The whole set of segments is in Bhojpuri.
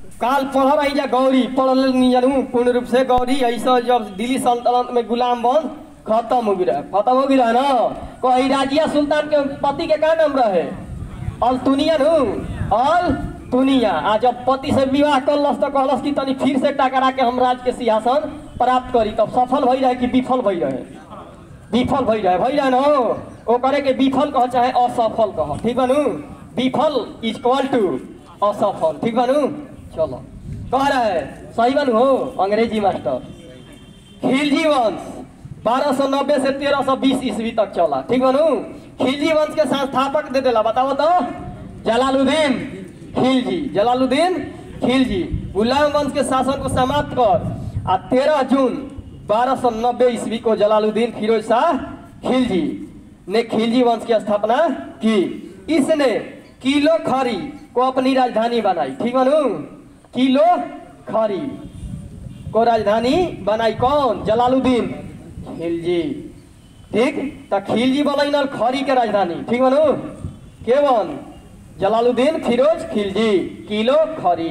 काल पढ़ रही जा गौरी पढ़ नहीं जानू पूर्ण रूप से गौरी ऐसा जब दिल्ली सल्तनत में गुलाम बन खत्म हो गिरा खत्म हो गिरा ना कही राजिया सुल्तान के पति के का नाम रहे अल तुनिया नु अल तुनिया आ जब पति से विवाह करलस तो कहलस कि तनी फिर से टकरा के हम राज के सिंहासन प्राप्त करी तब सफल भई रहे कि विफल भई रहे विफल भई रहे भई रहे न ओ करे के विफल कह चाहे असफल कह ठीक बनू विफल इज इक्वल टू असफल ठीक बनू चलो कह रहे सही बनू हो अंग्रेजी मास्टर खिलजी वंश 1290 से 1320 ईस्वी तक चला ठीक बनू खिलजी वंश के संस्थापक दे देला बताओ तो जलालुद्दीन खिलजी जलालुद्दीन खिलजी गुलाम वंश के शासन को समाप्त कर आ 13 जून 1290 ईस्वी को जलालुद्दीन फिरोज शाह खिलजी ने खिलजी वंश की स्थापना की इसने किलो खरी को अपनी राजधानी बनाई ठीक बनू किलो खरी को राजधानी बनाई कौन जलालुद्दीन खिलजी ठीक तो खिलजी बनल खरी के राजधानी ठीक बनू के बन जलालुद्दीन फिरोज खिलजी किलो खरी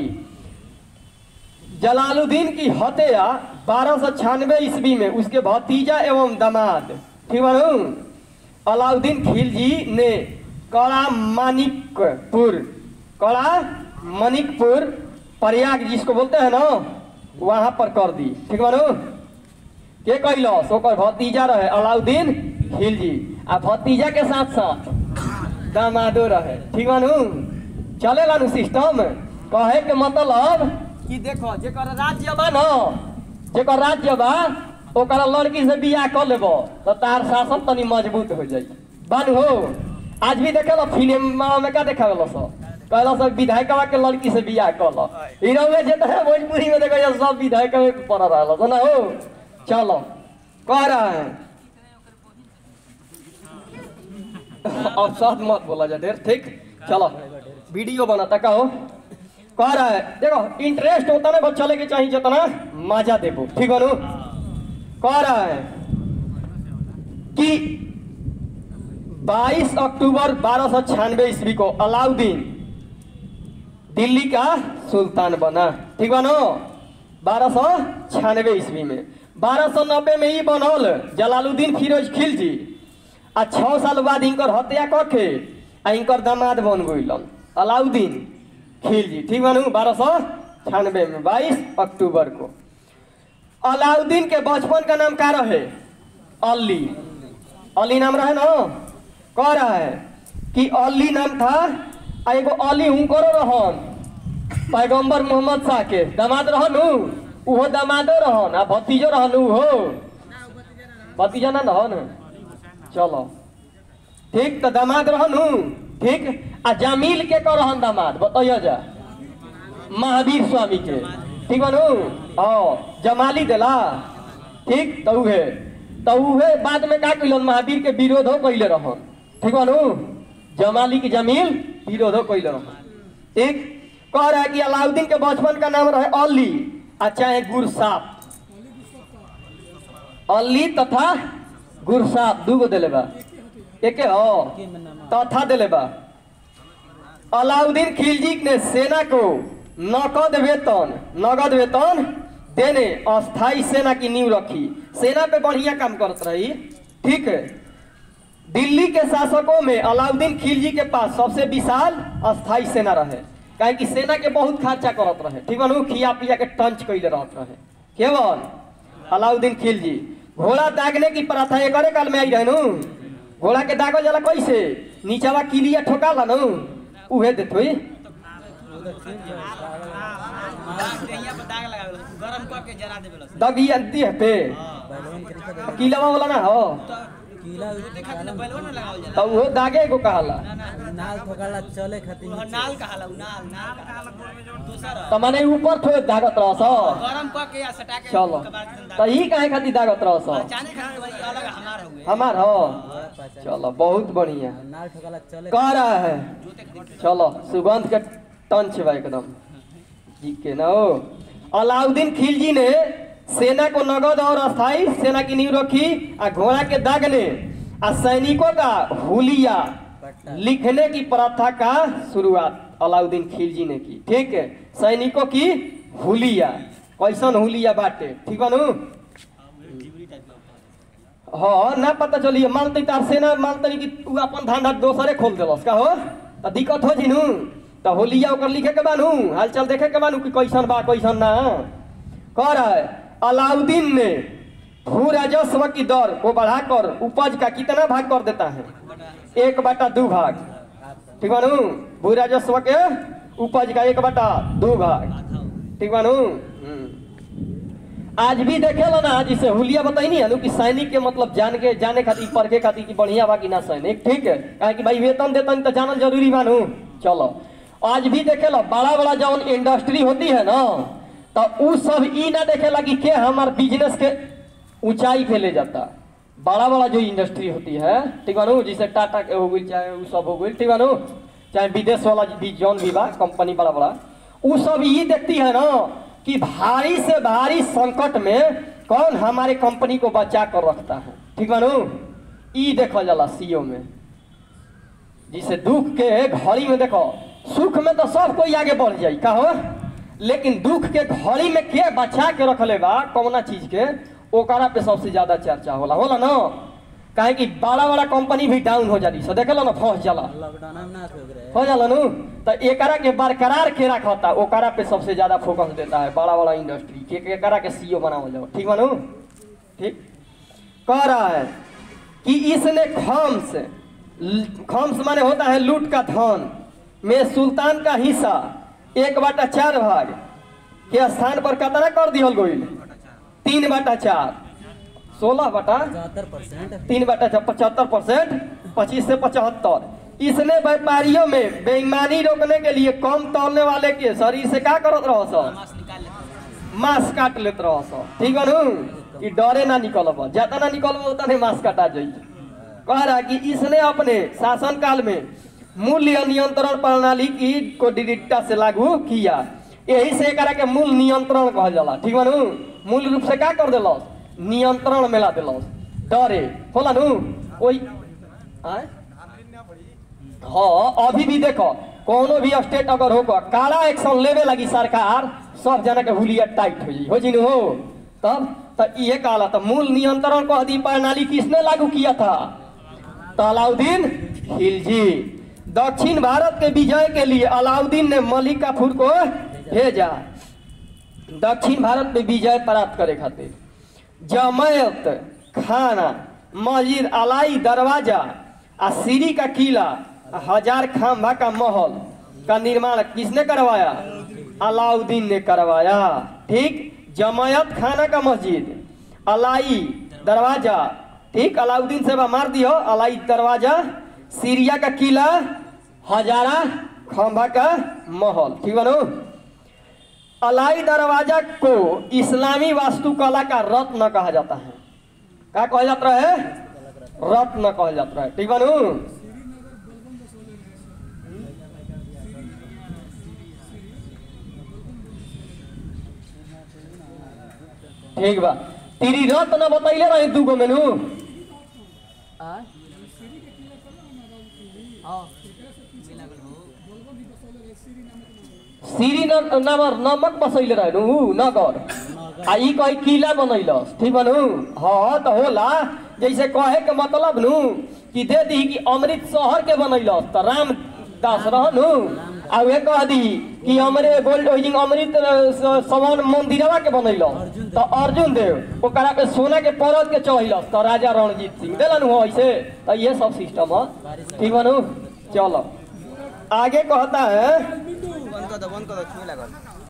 जलालुद्दीन की हत्या बारह सौ छियानवे ईस्वी में उसके भतीजा एवं दामाद ठीक बनू अलाउद्दीन खिलजी ने कड़ा मानिकपुर कड़ा मनिकपुर प्रयाग जिसको बोलते हैं ना वहां पर कर दी ठीक बनू के कैलस ओकर भतीजा रहे अलाउद्दीन खिलजी आ भतीजा के साथ साथ दामादो रहे ठीक बनू चलेला नु सिस्टम कहे के मतलब कि देखो जेकर राज्य बा न जेकर राज्य बा ओकरा लड़की से बियाह कर लेबो तो तार शासन तनी मजबूत हो जाई बानू हो आज भी देखे फिल्म में का देखा गलो सब कहला सब विधायकवा के लड़की से बियाह कर लो हीरो में जेते है भोजपुरी में देखो ये सब विधायक में पड़ रहा है ना हो चलो कह रहा है अब साथ मत बोला जा ढेर ठीक चलो वीडियो बनाता कहो कह रहा है देखो इंटरेस्ट होता ना बस चले के चाहिए जितना मजा देबो ठीक है कह रहा है कि 22 अक्टूबर बारह सौ छियानवे ईस्वी को अलाउद्दीन दिल्ली का सुल्तान बना ठीक बनो बारह सौ छियानवे ईस्वी में बारह सौ नब्बे में ही बनल जलालुद्दीन फिरोज खिलजी आ छः साल बाद इनकर हत्या करके आ इनकर दामाद बन गइलन अलाउद्दीन खिलजी ठीक बनू बारह सौ छियानवे में बाईस अक्टूबर को अलाउद्दीन के बचपन का नाम का रहे अली अली नाम रहे ना कह रहा है कि अली नाम था आ एगो अली हुनकरो रहन पैगंबर मोहम्मद शाह के दामाद रहन उ उहो दामादो रहन आ भतीजो रहन उहो भतीजा ना रहन चलो ठीक तो दामाद रहन उ ठीक आ जमील के कर रहन दामाद बताइए जा महावीर स्वामी के ठीक बनू हाँ जमाली देला ठीक तो उहे तो उहे बाद में का कैलन महावीर के विरोधो कैले रहन ठीक बनू जमाली की जमील विरोधो कैले रहन ठीक कह रहा है कि अलाउद्दीन के बचपन का नाम रहे अली आ चाहे गुरसाप अली तथा गुरसाप दूगो दिले बा एके हो तथा दिले बा अलाउद्दीन खिलजी ने सेना को नकद वेतन नगद वेतन देने अस्थाई सेना की नींव रखी सेना पे बढ़िया काम करत रही ठीक है दिल्ली के शासकों में अलाउद्दीन खिलजी के पास सबसे विशाल अस्थाई सेना रहे काहे कि सेना के बहुत खर्चा करत रहे ठीक बनू खिया पिया के टंच कैले रहत रहे केवल अलाउद्दीन खिलजी घोड़ा दागने की प्रथा एकरे काल में आई रहे नु घोड़ा के दागल जाला कैसे नीचवा किलिया ठोकाला नु उहे देत होई गरम करके जरा देवे दगिया देह पे किलवा वाला ना हो कीला खातिर बैलवा ना लगावल जाला तो वो दागे को कहला नाल ठोकाला चले खातिर वह नाल कहाला उ नाल नाल कहाला दूसरा तो माने ऊपर थोड़े दागत रहस गरम करके या सटा के चलो उसके बाद जिंदा- तो ही काहे खातिर दागत रहस पहचाने खातिर वही अलग हमार हुए हमार हो चलो बहुत बढ़िया नाल ठोकाला चले कह रहा है चलो सुगंध के टंच बा एकदम जी के ना हो अलाउद्दीन खिलजी ने सेना को नगद और अस्थाई सेना की नींव रखी आ घोड़ा के दागने आ सैनिकों का हुलिया लिखने की प्रथा का शुरुआत अलाउद्दीन खिलजी ने की ठीक है सैनिकों की हुलिया कैसन हुलिया बाटे ठीक बा नु हाँ ना पता चलिए मानते तार सेना मानते कि तू अपन धंधा दोसरे खोल देलस का हो तो दिक्कत हो जी नु तो होलिया ओकर लिखे के बानू हालचाल देखे के बानू कि कैसन बा कैसन ना कह रहा है अलाउद्दीन ने भू राजस्व की दर को बढ़ाकर उपज का कितना भाग कर देता है एक बटा दो भाग ठीक बा नु भू राजस्व के उपज का एक बटा दो भाग ठीक बा नु हम्म। आज भी देखेला ना जिसे हुलिया बताई है कि सैनिक के मतलब जान के जाने खातिर पढ़े खातिर कि बढ़िया बा कि ना सैनिक ठीक है काहे कि भाई वेतन देतन तो जानल जरूरी बा नु चलो आज भी देखेला बड़ा बड़ा जौन इंडस्ट्री होती है ना तो उ सब ई ना देखेला कि के हमार बिजनेस के ऊंचाई पे ले जाता बड़ा बड़ा जो इंडस्ट्री होती है ठीक बा नु जैसे टाटा के हो गई चाहे उ सब हो गई ठीक बा नु चाहे विदेश वाला भी जौन भी बा कंपनी बड़ा बड़ा उ सब ये देखती है ना कि भारी से भारी संकट में कौन हमारे कंपनी को बचा कर रखता है ठीक बा नु ई देखल जाला सीओ में जिसे दुख के घड़ी में देखो सुख में तो सब कोई आगे बढ़ जाई का हो लेकिन दुख के घड़ी में के बचा के रखले बा कौना चीज के ओकरा पे सबसे ज्यादा चर्चा होला होला ना काहे कि बड़ा बड़ा कंपनी भी डाउन हो जाती सो देखेला ना फंस जाला लॉकडाउन में ना थे ओकरे हो जाला नु तो एकरा के बरकरार के रखता ओकरा पे सबसे ज्यादा फोकस देता है बड़ा बड़ा इंडस्ट्री के के- एकरा के सीईओ बनावल जाओ ठीक बनू ठीक कह रहा है कि इसने खम्स ल- खम्स माने होता है लूट का धन में सुल्तान का हिस्सा एक बटा चार भाग के स्थान पर कितना कर दिहल गोइल तीन बटा चार सोलह बटा पचहत्तर परसेंट तीन बटा छह पचहत्तर परसेंट पच्चीस से पचहत्तर इसने व्यापारियों में बेईमानी रोकने के लिए कम तोलने वाले के शरीर से क्या करत रहो सर मांस निकाल लेते मांस काट लेत रहो सर ठीक बनू कि डरे ना निकलब ज्यादा ना निकलब उतना नहीं मांस काटा जाई कह रहा कि इसने अपने शासन काल में मूल्य नियंत्रण प्रणाली की को दृढ़ता से लागू किया यही से एकरा के मूल नियंत्रण कहल जाला ठीक बनू मूल रूप से क्या कर दिलस नियंत्रण में ला दिलस डरे होला नु कोई आय हाँ अभी भी देखो कोनो भी स्टेट अगर हो काला एक्शन लेवे लगी सरकार सब जना के हुलिया टाइट हो जाई हो जी हो तब तो ये काला तो मूल नियंत्रण को अधि प्रणाली किसने लागू किया था तो अलाउद्दीन खिलजी दक्षिण भारत के विजय के लिए अलाउद्दीन ने मलिक काफूर को भेजा दक्षिण भारत में विजय प्राप्त करे खातिर जमैत खाना मस्जिद अलाई दरवाजा आ सीरी का किला आ हजार खाम्भा का महल का निर्माण किसने करवाया अलाउद्दीन ने करवाया ठीक जमायत खाना का मस्जिद अलाई दरवाजा ठीक अलाउद्दीन से बा मार दियो अलाई दरवाजा सीरिया का किला हजारा खंभा का महल ठीक बनो अलाई दरवाजा को इस्लामी वास्तुकला का रत्न कहा जाता है क्या कहा जाता है रत्न कहा जाता है ठीक बनू ठीक बा तीरी रत्न बतैले रहे दूगो मेनू आ सीरी न- नमर नमक बसैले रहनु उ नगर आ ई कही किला बनैलस ठीक बनू हाँ तो होला जैसे कहे के मतलब नु कि दे दी कि अमृत शहर के बनैलस तो रामदास रहनु आ वे कह दी कि हमरे गोल्ड होइजिंग अमृत अ, स- समान मंदिरवा के बनैलस तो अर्जुन देव ओकरा पे सोना के परत के चढ़ैलस तो राजा रणजीत सिंह देलन हो ऐसे तो ये सब सिस्टम है ठीक बनू चलो आगे कहता है बंद कर दो बंद कर दो छुए लागल